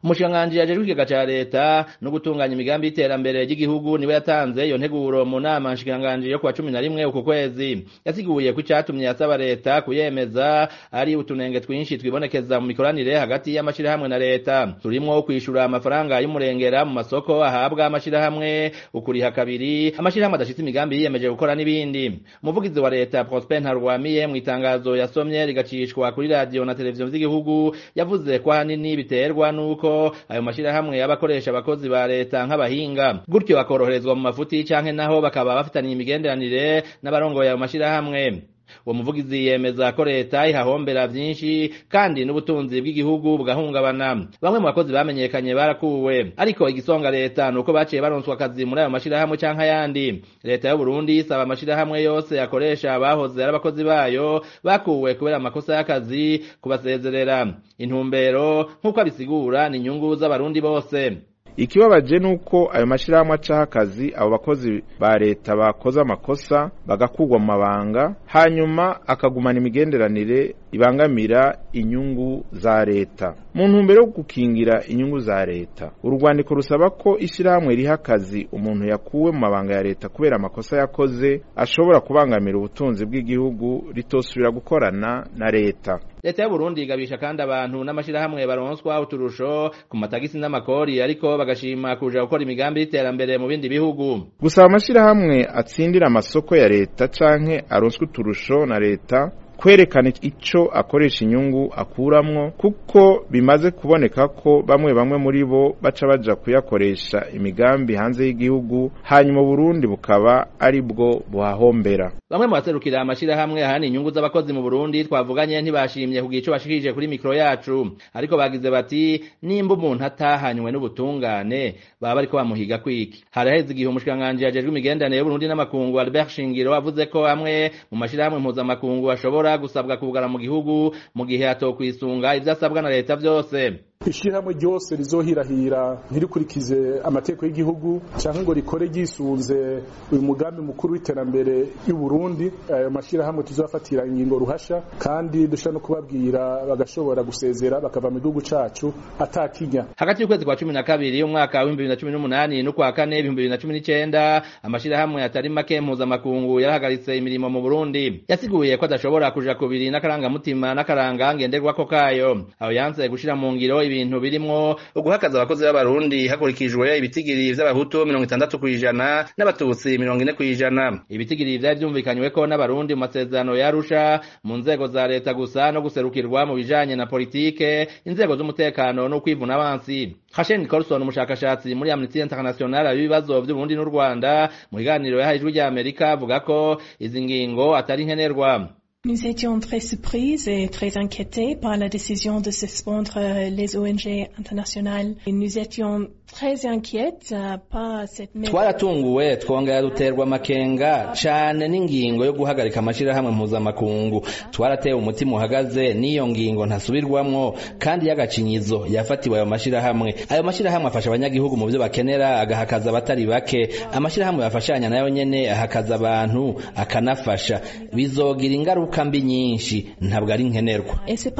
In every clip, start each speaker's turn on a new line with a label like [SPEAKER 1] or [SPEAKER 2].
[SPEAKER 1] umushikiranganji ajejwe ikigega ca leta no gutunganya imigambi y'iterambere ry'igihugu niwe yatanze iyo nteguro mu nama nshikiranganji yo kuwa cumi na rimwe uku kwezi yasiguye ko icatumye yasaba leta kuyemeza ari utunenge twinshi twibonekeza mu mikoranire hagati y'amashirahamwe na leta turimwo kwishura amafaranga y'umurengera mu masoko ahabwa amashirahamwe ukuriha kabiri amashirahamwe adashitse imigambi yiyemeje gukora n'ibindi umuvugizi wa leta Prosper Ntarwamiye mu itangazo yasomye rigacishwa kuri radio na televiziyo z'igihugu yavuze ko ahanini biterwa n'uko ayo mashirahamwe y'abakoresha abakozi ba leta nk'abahinga gutyo bakoroherezwa mu mafuti canke naho bakaba bafitaniye imigenderanire n'abarongoye ayo mashirahamwe uwo muvugizi yemeza ko leta ihahombera vyinshi kandi n'ubutunzi bw'igihugu bugahungabana bamwe mu bakozi bamenyekanye barakuwe ariko igisonga leta nuko baciye baronswa akazi muri ayo mashirahamwe canke ayandi leta y'u Burundi isaba amashirahamwe yose akoresha abahoze ari abakozi bayo bakuwe kubera amakosa y'akazi kubasezerera intumbero nk'uko abisigura ni inyungu z'abarundi bose
[SPEAKER 2] ikibabaje nuko ayo mashirahamwe acaho akazi abo bakozi ba leta bakoze amakosa bagakugwa mu mabanga hanyuma akagumana imigenderanire ibangamira inyungu za leta mu ntumbero yo gukingira inyungu za leta urwandiko rusaba ko ishyirahamwe riha akazi umuntu yakuwe mu mabanga ya leta kubera amakosa yakoze ashobora kubangamira ubutunzi bw'igihugu ritosubira gukorana na leta
[SPEAKER 1] leta y'uburundi igabisha kandi abantu n'amashirahamwe baronswa uturusho ku matagisi n'amakori ariko bagashima kuja gukora imigambi y'iterambere mu bindi bihugu
[SPEAKER 2] gusaba amashirahamwe atsindira amasoko ya leta canke aronswa uturusho na leta kwerekana ico akoresha inyungu akuramwo kuko bimaze kuboneka ko bamwe bamwe muri bo baca baja kuyakoresha imigambi hanze y'igihugu hanyuma Burundi bukaba ari bwo buhahombera
[SPEAKER 1] bamwe mu baserukira amashirahamwe ahani inyungu z'abakozi mu Burundi twavuganye ntibashimye kugira ico bashikirije kuri mikro yacu ariko bagize bati nimba umuntu atahanywe n'ubutungane baba bariko bamuhiga kwiki haraheze igihe umushikiranganji yajejwe imigenderanire y'Uburundi n'amakungu Albert Shingiro avuze ko amwe mu mashirahamwe mpuzamakungu ashobora gusabwa kugara mu gihugu mu gihe atokwisunga ivyo asabwa na leta vyose
[SPEAKER 3] ishirahamwe ryose rizohirahira ntirikurikize amategeko y'igihugu canke ngo rikore ryisunze uyu mugambi mukuru w'iterambere y'u Burundi ayo mashirahamwe tuzofatira ingingo ruhasha kandi dushobora no kubabwira bagashobora gusezera bakava mu gihugu cacu atakinya
[SPEAKER 1] hagati y'ukwezi kwa cumi na kabiri umwaka w'ibihumbi bibiri na cumi n'umunani n'ukwa kane ibihumbi bibiri na cumi n'icenda amashirahamwe atari make mpuzamakungu yarahagaritse imirimo mu Burundi yasiguye ko adashobora kuja kubiri n'akarangamutima n'akaranga ngenderwako kayo aho yanse gushira mu ngiro ibintu birimwo uguhakaza abakozi b'abarundi hakurikijwe ibitigiri vy'abahutu mirongo itandatu kw'ijana n'abatutsi mirongo ine kw'ijana ibitigiri vyari vyumvikanyweko n'abarundi mu masezerano yarusha mu nzego za leta gusa no guserukirwa mu bijanye na politike inzego z'umutekano no kwivuna abansi Hashen Nicholson umushakashatsi muri Amnesty International abibazo vy'Uburundi n'u Rwanda mu biganiro yahaye ijwi rya Amerika avuga ko izi ngingo atari nkenerwa
[SPEAKER 4] Nous étions très surprises et très inquiétés par la décision de suspendre les ONG internationales. Et nous étions très inquiètes par cette
[SPEAKER 1] twaratunguwe twongera duterwa amakenga cane n'ingingo yo guhagarika amashirahamwe mpuzamakungu twaratewe umutima uhagaze n'iyo ngingo ntasubirwamwo kandi y'agacinyizo yafatiwe ayo mashirahamwe ayo mashirahamwe afasha abanyagihugu mu vyo bakenera agahakaza abatari bake amashirahamwe yafashanya nayo nyene ahakaza abantu akanafasha bizogira ingaruka ingaruka mbi nyinshi ntabwo ari nkenerwa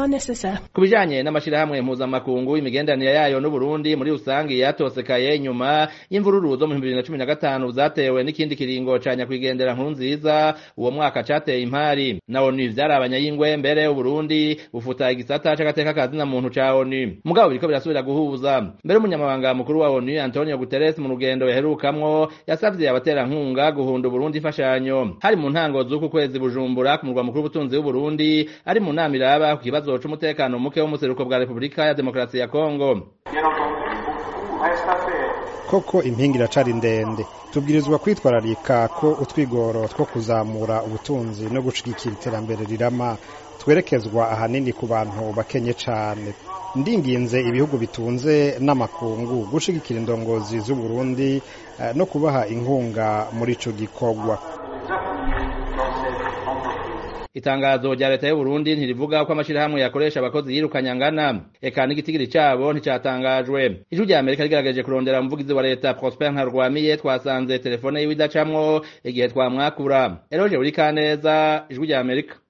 [SPEAKER 1] ku bijanye n'amashirahamwe mpuzamakungu imigenderanire yayo n'uburundi muri rusange yatosekaye nyuma y'imvururu zo mu bibiri na cumi na gatanu zatewe n'ikindi kiringo ca nyakwigendera nkuru nziza uwo mwaka cateye impari na onu vyarabanya y'ingwe mbere uburundi bufuta igisata c'agateka ka zina muntu ca onu mugabo biriko birasubira guhuza mbere umunyamabanga mukuru wa onu antonio guterres mu rugendo yaherukamwo yasavye abaterankunga guhunda uburundi imfashanyo hari mu ntango z'uku kwezi bujumbura ku murwa mukuru w'ubutunzi w'uburundi ari mu nama iraba ku kibazo c'umutekano muke w'umuseruko bwa repubulika ya demokarasi ya kongo
[SPEAKER 5] koko impinga iracari ndende tubwirizwa kwitwararika ko utwigoro two kuzamura ubutunzi no gushigikira iterambere rirama twerekezwa ahanini ku bantu bakenye cane ndinginze ibihugu bitunze n'amakungu gushigikira indongozi z'uburundi no kubaha inkunga muri ico gikorwa
[SPEAKER 1] itangazo rya leta y'u Burundi ntirivuga ko amashirahamwe yakoresha abakozi yirukanye angana eka n'igitigiri cabo nticatangajwe ijwi rya Amerika rigerageje kurondera umuvugizi wa leta Prosper Ntarwamiye twasanze telefone yiwe idacamwo igihe twamwakura Eroje Burikaneza ijwi rya Amerika